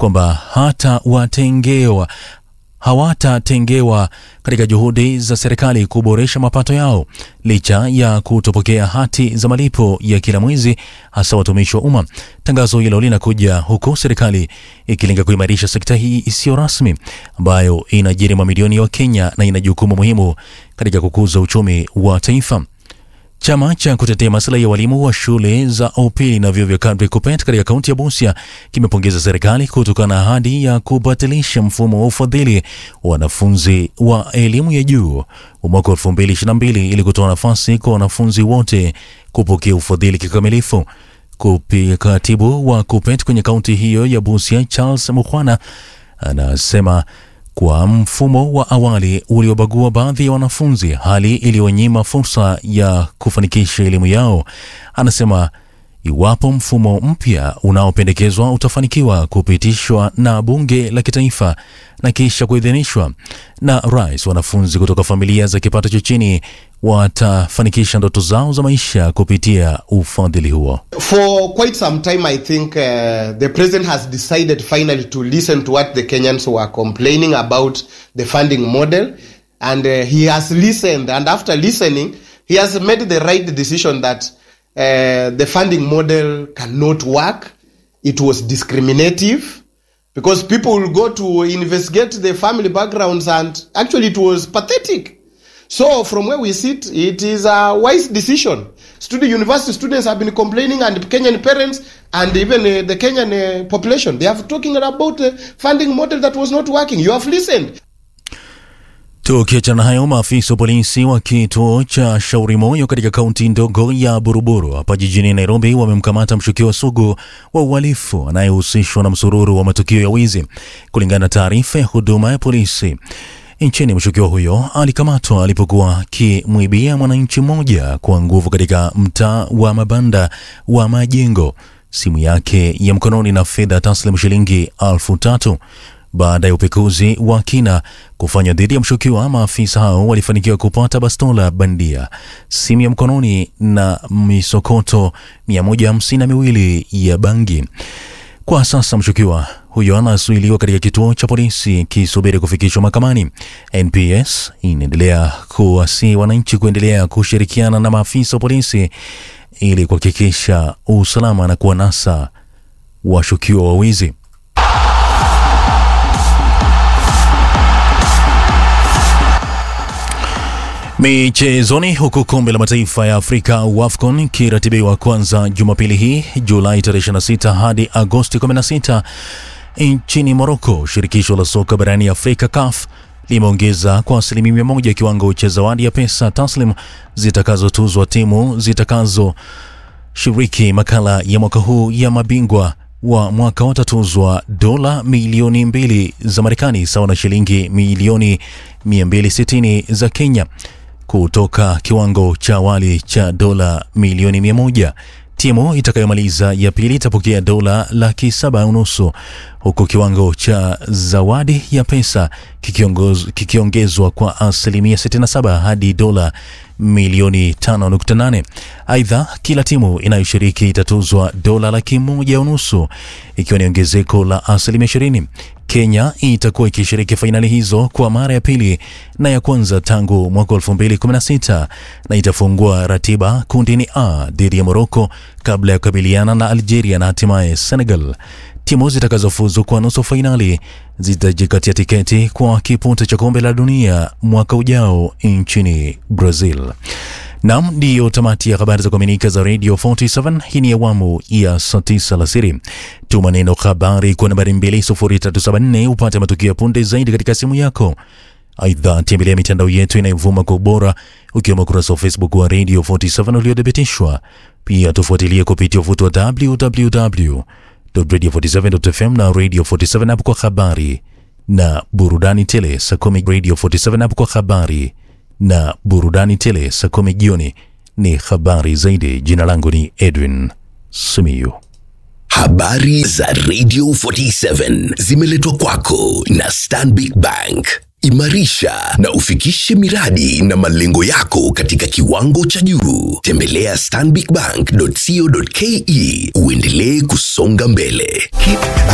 kwamba hata watengewa hawatatengewa katika juhudi za serikali kuboresha mapato yao licha ya kutopokea hati za malipo ya kila mwezi, hasa watumishi wa umma. Tangazo hilo linakuja huku serikali ikilenga kuimarisha sekta hii isiyo rasmi ambayo inaajiri mamilioni ya Wakenya na ina jukumu muhimu katika kukuza uchumi wa taifa. Chama cha kutetea maslahi ya walimu wa shule za upili na vyuo vya kadri KUPPET katika kaunti ya Busia kimepongeza serikali kutokana na ahadi ya kubatilisha mfumo wa ufadhili wa wanafunzi wa elimu ya juu wa mwaka 2022 ili kutoa nafasi kwa wanafunzi wote kupokea ufadhili kikamilifu. Kupi katibu wa KUPPET kwenye kaunti hiyo ya Busia Charles Mukhwana anasema kwa mfumo wa awali uliobagua baadhi ya wanafunzi, hali iliyonyima fursa ya kufanikisha elimu yao. Anasema iwapo mfumo mpya unaopendekezwa utafanikiwa kupitishwa na bunge la kitaifa na kisha kuidhinishwa na rais, wanafunzi kutoka familia za kipato cha chini watafanikisha ndoto zao za maisha kupitia ufadhili huo. For quite some time, I think uh, the president has decided finally to listen to what the Kenyans were complaining about the funding model. And uh, he has listened. And after listening, he has made the right decision that uh, the funding model cannot work. It was discriminative because people will go to investigate the family backgrounds, and actually, it was pathetic. So, from where we sit, it is a wise decision. Student university students have been complaining, and Kenyan parents, and even uh, the Kenyan uh, population, they have talking about the funding model that was not working. You have listened. Tukiachana na hayo, maafisa wa polisi wa kituo cha Shauri Moyo katika kaunti ndogo ya Buruburu hapa jijini Nairobi wamemkamata mshukiwa sugu wa uhalifu anayehusishwa na msururu wa matukio ya wizi. Kulingana na taarifa ya huduma ya polisi nchini, mshukiwa huyo alikamatwa alipokuwa akimwibia mwananchi mmoja kwa nguvu katika mtaa wa mabanda wa Majengo simu yake ya mkononi na fedha taslim shilingi elfu tatu. Baada ya upekuzi wa kina kufanywa dhidi ya mshukiwa, maafisa hao walifanikiwa kupata bastola bandia, simu ya mkononi na misokoto mia moja hamsini na miwili ya bangi. Kwa sasa mshukiwa huyo anasuiliwa katika kituo cha polisi kisubiri kufikishwa mahakamani. NPS inaendelea kuwasihi wananchi kuendelea kushirikiana na maafisa wa polisi ili kuhakikisha usalama na kuwanasa washukiwa wa wizi. Michezoni, huku kombe la mataifa ya Afrika WAFCON ikiratibiwa kwanza Jumapili hii Julai 26 hadi Agosti 16 nchini Moroko, shirikisho la soka barani Afrika CAF limeongeza kwa asilimia mia moja kiwango cha zawadi ya pesa taslim zitakazotuzwa timu zitakazoshiriki makala ya mwaka huu ya mabingwa wa mwaka watatuzwa dola milioni mbili za Marekani sawa na shilingi milioni 260 za Kenya kutoka kiwango cha awali cha dola milioni 100. Timu itakayomaliza ya pili itapokea dola laki saba unusu huku kiwango cha zawadi ya pesa kikiongezwa kwa asilimia 67 hadi dola milioni 5.8. Aidha, kila timu inayoshiriki itatuzwa dola laki moja unusu ikiwa ni ongezeko la asilimia 20. Kenya itakuwa ikishiriki fainali hizo kwa mara ya pili na ya kwanza tangu mwaka 2016 na itafungua ratiba kundini A dhidi ya Morocco kabla ya kukabiliana na Algeria na hatimaye Senegal. Timu zitakazofuzu kwa nusu fainali zitajikatia tiketi kwa kipute cha kombe la dunia mwaka ujao nchini Brazil. Nam, ndiyo tamati ya habari za kuaminika za Radio 47. Hii ni awamu ya saa tisa alasiri. Tuma neno habari kwa nambari 20374 upate matukio ya punde zaidi katika simu yako. Aidha, tembelea mitandao yetu inayovuma kwa ubora ukiwemo ukurasa wa Facebook wa Radio 47 uliothibitishwa. Pia tufuatilie kupitia uvuti wa www radio47.fm na Radio 47 app kwa habari na burudani tele. Saa kumi Radio 47 app kwa habari na burudani tele. Saa kumi jioni ni habari zaidi. Jina langu ni Edwin Simiyu. Habari za Radio 47 zimeletwa kwako na Stanbic Bank. Imarisha na ufikishe miradi na malengo yako katika kiwango cha juu. Tembelea stanbicbank.co.ke uendelee kusonga mbele. Keep